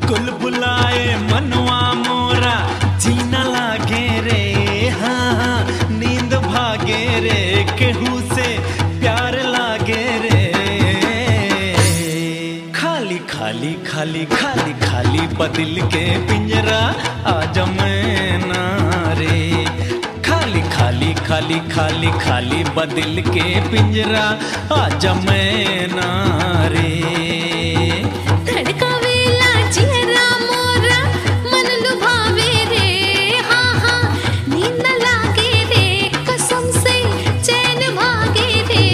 कुल बुलाए मनवा मोरा जीना लागे रे हाँ हाँ नींद भागे रे केहू से प्यार लागे रे खाली खाली खाली खाली खाली बदिल के पिंजरा आज मैं ना रे खाली खाली खाली खाली खाली बदिल के पिंजरा आज मैं ना रे धड़कावेला चेहरा मोरा मन लुभावे रे हाँ हाँ नींद न लागे रे कसम से चैन भागे रे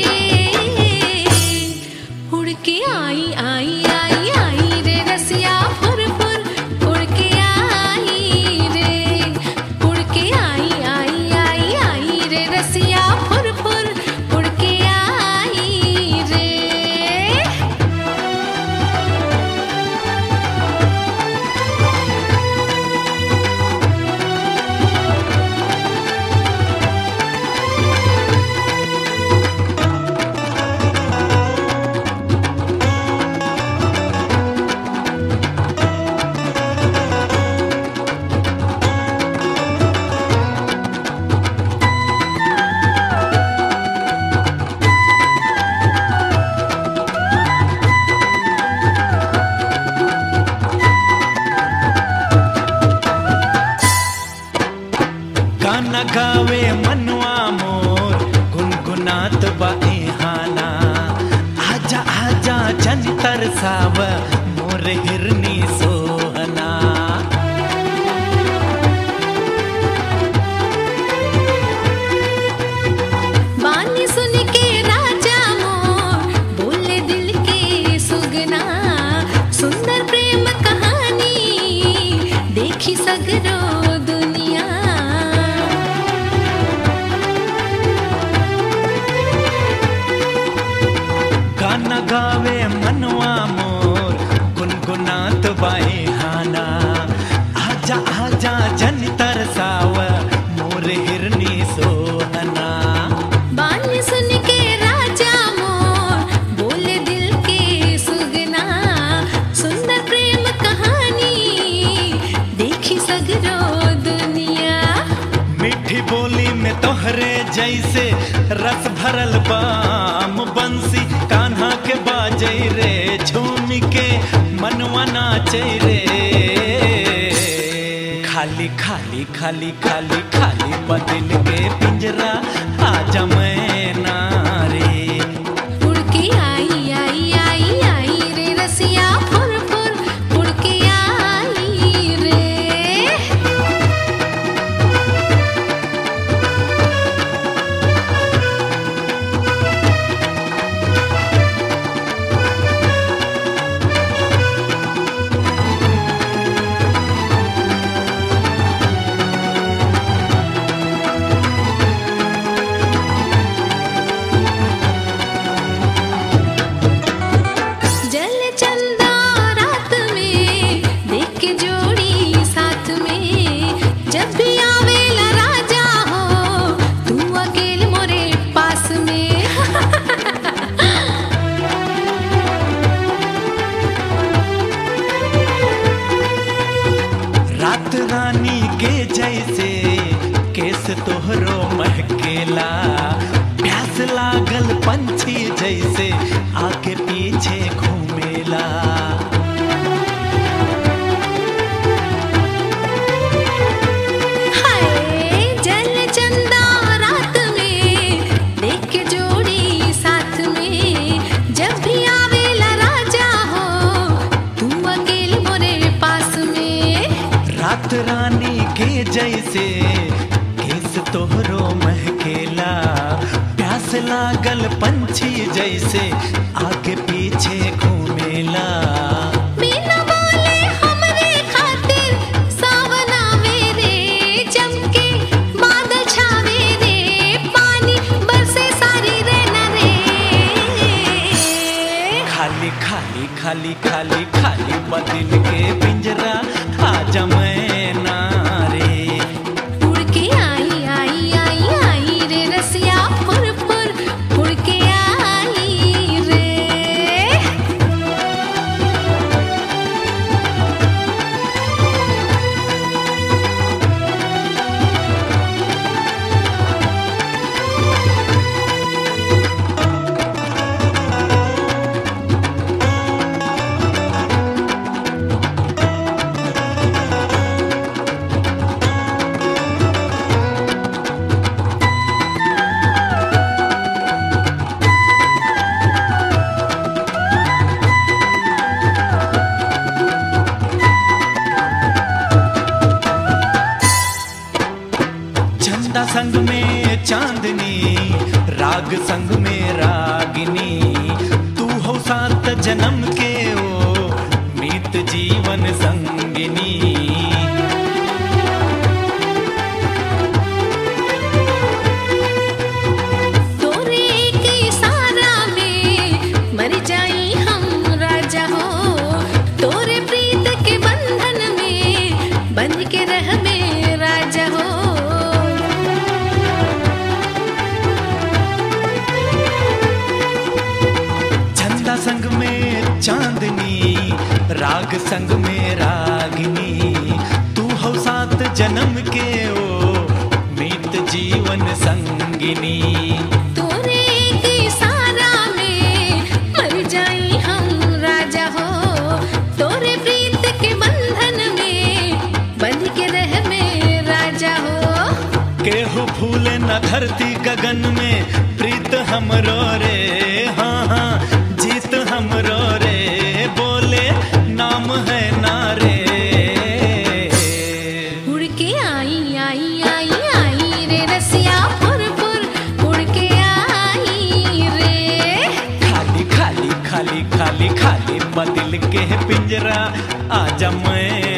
उड़ के आई आई आई आई रे रसिया फुर फुर उड़ के आई रे उड़ के आई आई आई आई रे रसिया फुर फुर उड़ के आई रे गाना गावे मनवा मोर गुनगुनात बाए हाना आजा आजा जन तरसाव मोर हिरनी सोहना बानी सुन के राजा मोर बोले दिल के सुगना सुंदर प्रेम कहानी देखी सगरो दुनिया गाना गावे मनवा मोर गुनगुनात बाए हाना आजा आजा जन तरसाव मोर हिरनी सोहना बानी सुन के राजा मोर बोले दिल के सुगना सुंदर प्रेम कहानी देखी सगरो दुनिया मीठी बोली में तोहरे जैसे रस भरल बाम बंसी कान्हा के बाजे रे झूम के मनवा नाचे रे खाली खाली खाली खाली खाली बदल के पिंजरा आजा मैं ना रे उड़ के आई आई आई आई रे रसिया फुर फुर उड़ के आई रे जल चंदा रात में देख के जोड़ी साथ में जब भी आवेला राजा हो तू अकेले मोरे पास में रात रानी के जैसे केस तोहरो महकेला प्यास लागल पंछी जैसे आगे पीछे घूमेला हाय जल चंदा रात में देख के जोड़ी साथ में जब भी आवेला राजा हो तू अकेले मोरे पास में रात रानी के जैसे केस तोहरो महकेला प्यास लागल पंछी जैसे आगे पीछे घूमेला बिना बोले हमरे खातिर सावन आवे रे चमके बादल छावे रे पानी बरसे सारी रे न रे खाली खाली खाली खाली खाली बदल के पिंजरा आजा मैं ना रे उड़ के आई आई आई आई रे रसिया फुर फुर उड़ के आई रे संग में चांदनी राग संग में रागिनी तू हो सात जन्म के ओ मीत जीवन संगिनी तोरे एक इशारा में मर जाई हम राजा हो तोरे प्रीत के बंधन में बंध के रह में राजा हो झंडा संग में चांदनी राग संग में रागिनी तू हो सात जन्म के ओ मीत जीवन संगिनी तोरे एक इशारा में मर जाई हम राजा हो तोरे प्रीत के बंधन में बंध के रह में राजा हो केहू फूल न धरती गगन में प्रीत हमरो रे हाँ हाँ जीत हमरो रे बोले नाम है नारे उड़ के आई आई आई आई रे रसिया फुर फुर उड़ के आई रे खाली खाली खाली खाली खाली बदिल के पिंजरा आजा मैं